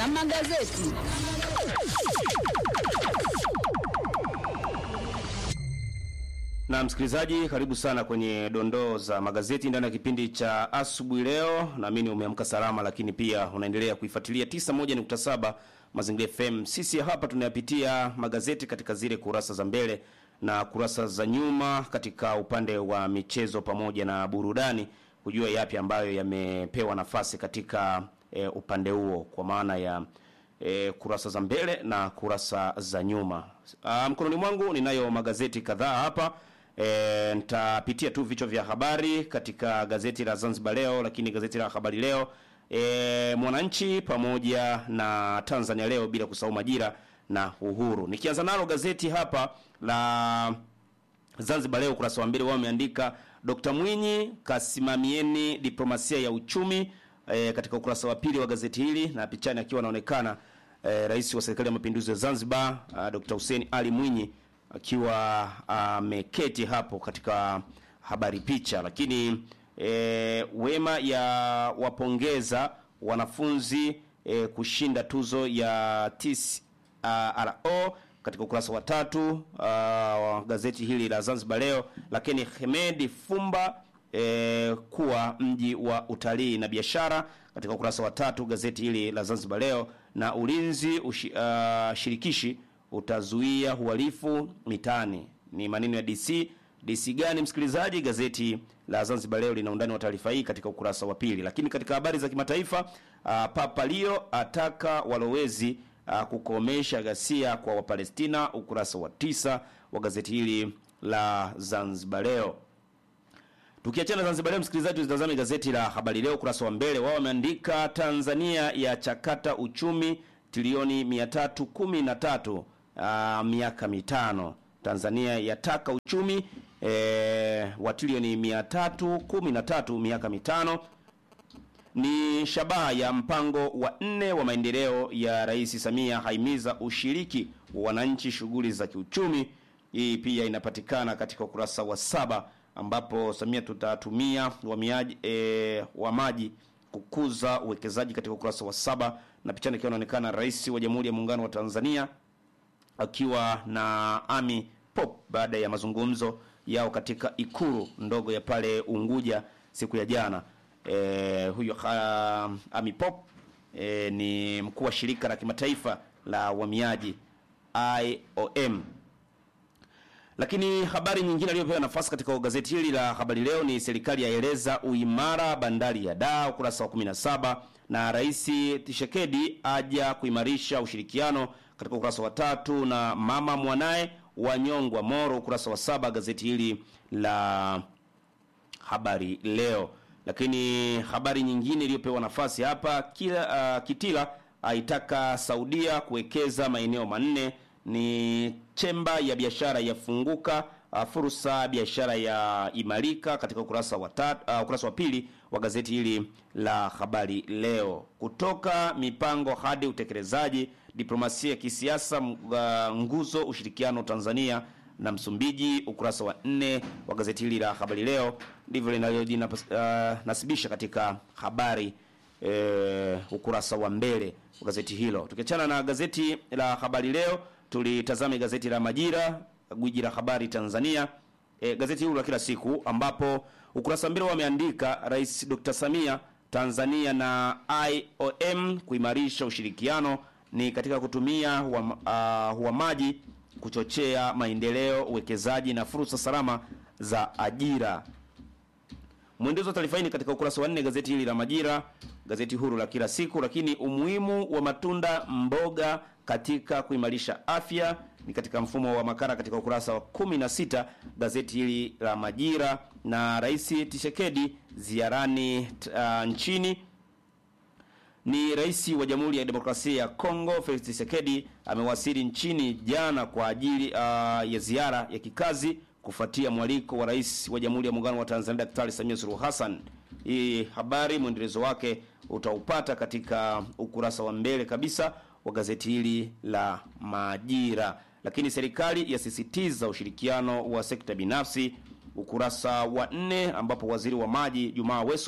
za magazeti. Na msikilizaji, karibu sana kwenye dondoo za magazeti ndani ya kipindi cha asubuhi leo. Naamini umeamka salama, lakini pia unaendelea kuifuatilia 91.7 Mazingira FM. Sisi hapa tunayapitia magazeti katika zile kurasa za mbele na kurasa za nyuma katika upande wa michezo pamoja na burudani, kujua yapi ambayo yamepewa nafasi katika e, upande huo kwa maana ya e, kurasa za mbele na kurasa za nyuma. Ah, mkononi mwangu ninayo magazeti kadhaa hapa. E, nitapitia tu vichwa vya habari katika gazeti la Zanzibar Leo, lakini gazeti la Habari Leo, e, Mwananchi pamoja na Tanzania Leo, bila kusahau Majira na Uhuru. Nikianza nalo gazeti hapa la Zanzibar Leo ukurasa wa mbele wao wameandika Dr. Mwinyi kasimamieni diplomasia ya uchumi e, katika ukurasa wa pili wa gazeti hili na pichani akiwa anaonekana e, rais wa serikali ya mapinduzi ya Zanzibar a, Dr. Hussein Ali Mwinyi akiwa ameketi hapo katika habari picha, lakini e, wema ya wapongeza wanafunzi e, kushinda tuzo ya TCRO katika ukurasa wa tatu uh, wa gazeti hili la Zanzibar Leo. Lakini Hemedi Fumba e, kuwa mji wa utalii na biashara katika ukurasa wa tatu gazeti hili la Zanzibar Leo. Na ulinzi ushi, uh, shirikishi utazuia uhalifu mitaani, ni maneno ya DC. DC gani msikilizaji? Gazeti la Zanzibar Leo lina undani wa taarifa hii katika ukurasa wa pili. Lakini katika habari za kimataifa, uh, Papa Leo ataka walowezi uh, kukomesha ghasia kwa Wapalestina, ukurasa wa tisa wa gazeti hili la Zanzibar Leo. Tukiachana Zanzibar Leo, msikilizaji, tutazame gazeti la Habari Leo ukurasa wa mbele. Wao wameandika Tanzania ya chakata uchumi trilioni 313 uh, miaka mitano. Tanzania yataka uchumi e, wa trilioni 313 miaka mitano ni shabaha ya mpango wa nne wa maendeleo ya Rais Samia, haimiza ushiriki wa wananchi shughuli za kiuchumi. Hii pia inapatikana katika ukurasa wa saba ambapo Samia tutatumia wamiaji e, wa maji kukuza uwekezaji katika ukurasa wa saba na pichani ikiwa inaonekana Rais wa Jamhuri ya Muungano wa Tanzania akiwa na Ami Pop baada ya mazungumzo yao katika ikulu ndogo ya pale Unguja siku ya jana. E, huyo uh, Ami Pop e, ni mkuu wa shirika la kimataifa la uhamiaji IOM. Lakini habari nyingine iliyopewa nafasi katika gazeti hili la Habari Leo ni serikali yaeleza uimara bandari ya Dar, ukurasa wa 17, na Rais Tshisekedi aja kuimarisha ushirikiano katika ukurasa wa tatu, na mama mwanaye wanyongwa Moro, ukurasa wa saba, gazeti hili la Habari Leo. Lakini habari nyingine iliyopewa nafasi hapa kila, uh, Kitila aitaka Saudia kuwekeza maeneo manne ni chemba ya biashara yafunguka, uh, fursa biashara ya imarika katika ukurasa wa tatu, uh, ukurasa wa pili wa gazeti hili la Habari Leo. Kutoka mipango hadi utekelezaji, diplomasia ya kisiasa, uh, nguzo ushirikiano Tanzania na Msumbiji, ukurasa wa nne wa gazeti hili la Habari Leo ndivyo linalojinasibisha uh, katika habari uh, ukurasa wa mbele wa gazeti hilo. Tukiachana na gazeti la Habari Leo, tulitazame gazeti la Majira, gwiji la habari Tanzania, e, gazeti hilo la kila siku, ambapo ukurasa mbele wameandika Rais Dr. Samia, Tanzania na IOM kuimarisha ushirikiano ni katika kutumia uhamaji uh, kuchochea maendeleo, uwekezaji na fursa salama za ajira. Mwendelezo wa taarifa hii ni katika ukurasa wa nne gazeti hili la Majira, gazeti huru la kila siku. Lakini umuhimu wa matunda mboga katika kuimarisha afya ni katika mfumo wa makara katika ukurasa wa 16 gazeti hili la Majira. Na Rais Tshisekedi ziarani uh, nchini ni rais wa Jamhuri ya Demokrasia ya Kongo Felix Tshisekedi amewasili nchini jana kwa ajili uh, ya ziara ya kikazi kufuatia mwaliko wa rais wa Jamhuri ya Muungano wa Tanzania Daktari Samia Suluhu Hassan. Hii habari mwendelezo wake utaupata katika ukurasa wa mbele kabisa wa gazeti hili la Majira. Lakini serikali yasisitiza ushirikiano wa sekta binafsi, ukurasa wa nne, ambapo waziri wa maji Jumaa Weso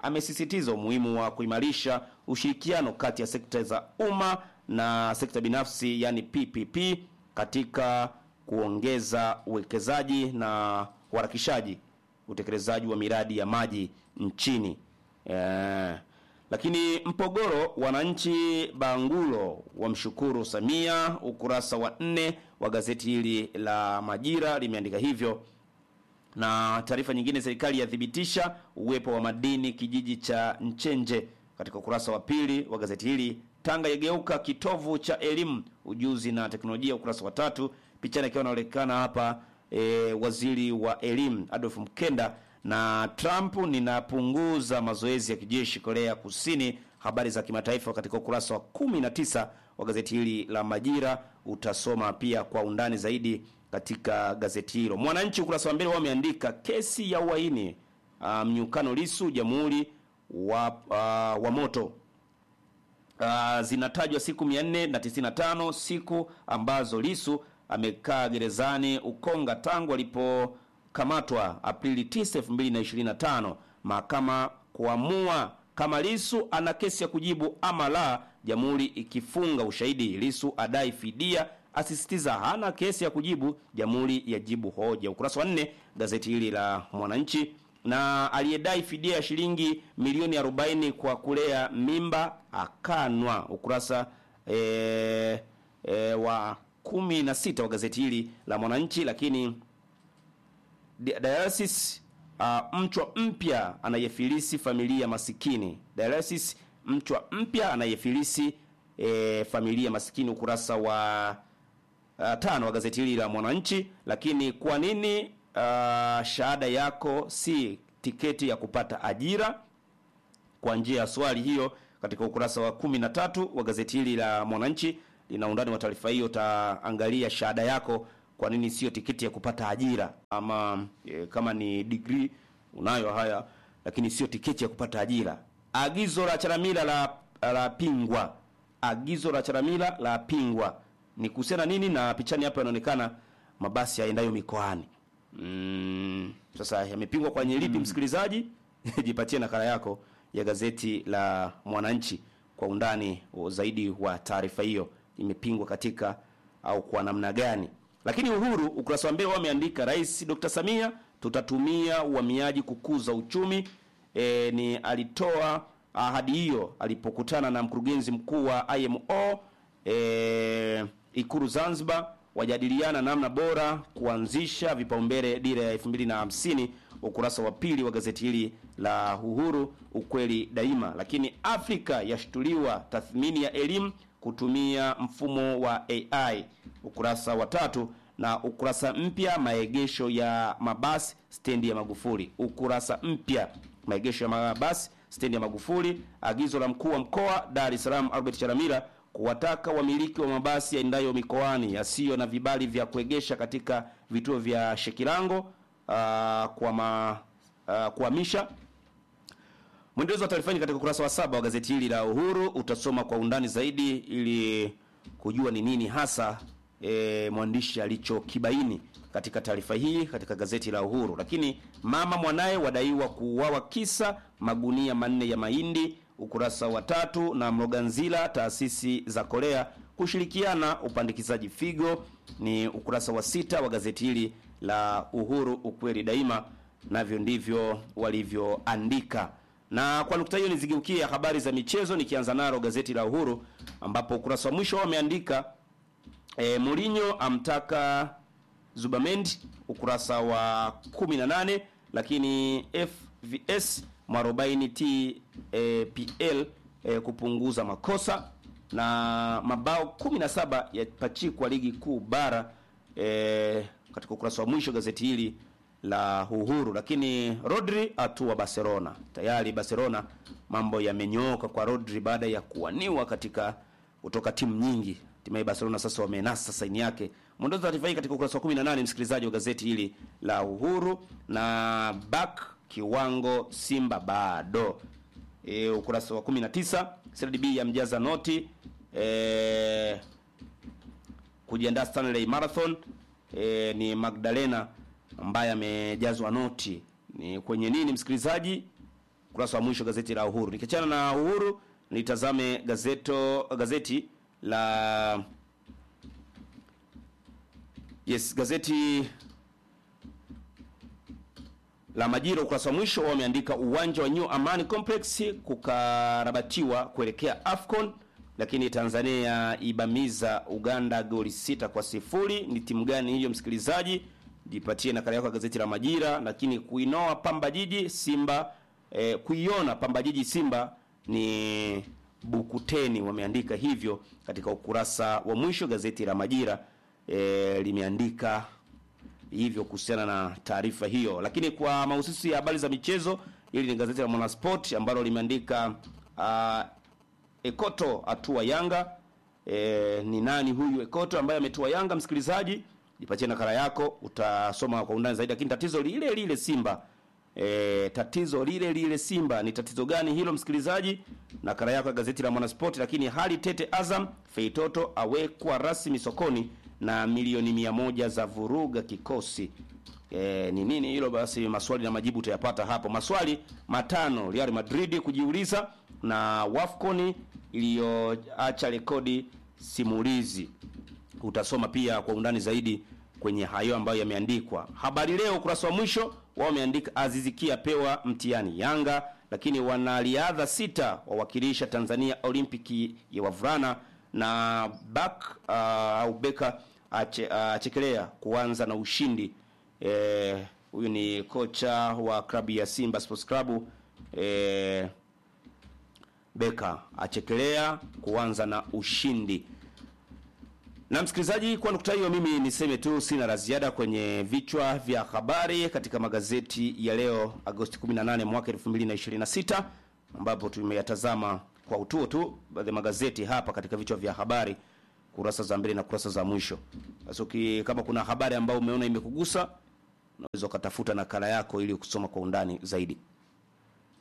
amesisitiza umuhimu wa kuimarisha ushirikiano kati ya sekta za umma na sekta binafsi yani PPP katika kuongeza uwekezaji na uharakishaji utekelezaji wa miradi ya maji nchini. Eh, lakini Mpogoro, wananchi Bangulo wamshukuru Samia. Ukurasa wa nne wa gazeti hili la Majira limeandika hivyo na taarifa nyingine, serikali yathibitisha uwepo wa madini kijiji cha Nchenje. Katika ukurasa wa pili wa gazeti hili, Tanga yageuka kitovu cha elimu, ujuzi na teknolojia. Ukurasa wa tatu, pichani akiwa anaonekana hapa e, waziri wa elimu Adolf Mkenda na Trump, ninapunguza mazoezi ya kijeshi Korea Kusini. Habari za kimataifa katika ukurasa wa 19 wa gazeti hili la Majira, utasoma pia kwa undani zaidi katika gazeti hilo. Mwananchi ukurasa wa mbele wameandika kesi ya uhaini mnyukano um, Lisu jamhuri wa, uh, wa moto uh, zinatajwa siku 495 siku ambazo Lisu amekaa gerezani Ukonga tangu alipokamatwa Aprili 9, 2025. Mahakama kuamua kama Lisu ana kesi ya kujibu ama la, jamhuri ikifunga ushahidi. Lisu adai fidia asisitiza hana kesi ya kujibu, jamhuri ya jibu hoja. Ukurasa wa nne gazeti hili la Mwananchi. Na aliyedai fidia ya shilingi milioni 40 kwa kulea mimba akanwa. Ukurasa e, e, wa kumi na sita wa gazeti hili la Mwananchi. Lakini dialysis uh, mchwa mpya anayefilisi familia masikini. Dialysis mchwa mpya anayefilisi e, familia masikini, ukurasa wa Uh, tano wa gazeti hili la Mwananchi. Lakini kwa nini uh, shahada yako si tiketi ya kupata ajira? Kwa njia ya swali hiyo, katika ukurasa wa kumi na tatu wa gazeti hili la Mwananchi lina undani wa taarifa hiyo. Utaangalia shahada yako kwa nini sio tiketi ya kupata ajira, ama e, kama ni degree unayo haya, lakini sio tiketi ya kupata ajira. Agizo la Chalamila la, la pingwa. Agizo la Chalamila la pingwa ni kuhusiana nini? Na pichani hapa yanaonekana mabasi yaendayo mikoani. Mm, sasa yamepingwa kwa nyelipi? Msikilizaji, jipatie nakala yako ya gazeti la Mwananchi kwa undani zaidi wa taarifa hiyo, imepingwa katika au kwa namna gani. Lakini Uhuru ukurasa wa mbele wameandika Rais Dr. Samia, tutatumia uhamiaji kukuza uchumi. E, ni alitoa ahadi hiyo alipokutana na mkurugenzi mkuu wa IMO e, Ikulu Zanzibar wajadiliana namna bora kuanzisha vipaumbele dira ya 2050 ukurasa wa pili wa gazeti hili la Uhuru ukweli daima. Lakini Afrika yashtuliwa tathmini ya elimu kutumia mfumo wa AI ukurasa wa tatu, na ukurasa mpya maegesho ya mabasi stendi ya Magufuli. Ukurasa mpya maegesho ya mabasi stendi ya Magufuli. Agizo la mkuu wa mkoa Dar es Salaam Albert Chalamila kuwataka wamiliki wa mabasi yaendayo mikoani yasiyo na vibali vya kuegesha katika vituo vya Shekilango uh, kwa ma, uh, kuhamisha. Mwendelezo wa taarifa hii katika ukurasa wa saba wa gazeti hili la Uhuru utasoma kwa undani zaidi ili kujua ni nini hasa e, mwandishi alichokibaini katika taarifa hii katika gazeti la Uhuru. Lakini mama mwanaye wadaiwa kuuawa kisa magunia manne ya mahindi ukurasa wa tatu, na Mloganzila taasisi za Korea kushirikiana upandikizaji figo ni ukurasa wa sita wa gazeti hili la Uhuru ukweli daima, navyo ndivyo walivyoandika. Na kwa nukta hiyo nizigeukie habari za michezo, nikianza nalo gazeti la Uhuru ambapo ukurasa wa mwisho wameandika e, Mourinho amtaka Zubamendi ukurasa wa 18, lakini FVS mwarobaini TPL e, kupunguza makosa na mabao 17 yapachikwa ligi kuu bara e, katika ukurasa wa mwisho gazeti hili la Uhuru. Lakini Rodri atua Barcelona, tayari Barcelona mambo yamenyooka kwa Rodri baada ya kuwaniwa katika kutoka timu nyingi. Hatimaye Barcelona sasa wamenasa saini yake. Mwondozo taarifa hii katika ukurasa wa 18, msikilizaji wa gazeti hili la Uhuru. Na back kiwango Simba bado e, ukurasa wa 19 CRDB ya mjaza noti e, kujiandaa Stanley Marathon e, ni Magdalena ambaye amejazwa noti. Ni kwenye nini msikilizaji? ukurasa wa mwisho gazeti la Uhuru. Nikiachana na Uhuru, nitazame gazeto gazeti la yes, gazeti la Majira ukurasa wa mwisho wameandika uwanja wa New Amani Complex kukarabatiwa kuelekea Afcon, lakini Tanzania ibamiza Uganda goli sita kwa sifuri. Ni timu gani hiyo, msikilizaji? Jipatie nakala yako ya gazeti la Majira. Lakini kuinoa Pamba Jiji Simba eh, kuiona Pamba Jiji Simba ni Bukuteni, wameandika hivyo katika ukurasa wa mwisho. Gazeti la Majira eh, limeandika hivyo kuhusiana na taarifa hiyo. Lakini kwa mahususi ya habari za michezo, hili ni gazeti la Mwanasport ambalo limeandika uh, Ekoto atua Yanga. E, ni nani huyu Ekoto ambaye ametua Yanga? Msikilizaji, jipatie nakala yako, utasoma kwa undani zaidi. Lakini tatizo lile lile Simba e, tatizo lile lile Simba ni tatizo gani hilo, msikilizaji? Nakala yako ya gazeti la Mwanasport. Lakini hali tete Azam, Feitoto awekwa rasmi sokoni na milioni mia moja za vuruga kikosi. E, ni nini hilo? Basi maswali na majibu utayapata hapo. Maswali matano Real Madrid kujiuliza na Wafcon iliyoacha rekodi simulizi. Utasoma pia kwa undani zaidi kwenye hayo ambayo yameandikwa. Habari Leo ukurasa wa mwisho wao wameandika Azizikia pewa mtihani Yanga, lakini wanariadha sita wawakilisha Tanzania Olimpiki ya wavulana na bak uh, au beka ache, achekelea kuanza na ushindi. Huyu e, ni kocha wa klabu ya Simba Sports Club e, beka achekelea kuanza na ushindi. Na msikilizaji, kwa nukta hiyo, mimi niseme tu sina la ziada kwenye vichwa vya habari katika magazeti ya leo Agosti 18 mwaka 2026 ambapo tumeyatazama kwa utuo tu baadhi ya magazeti hapa katika vichwa vya habari kurasa za mbele na kurasa za mwisho. Basi kama kuna habari ambayo umeona imekugusa, unaweza ukatafuta nakala yako ili kusoma kwa undani zaidi.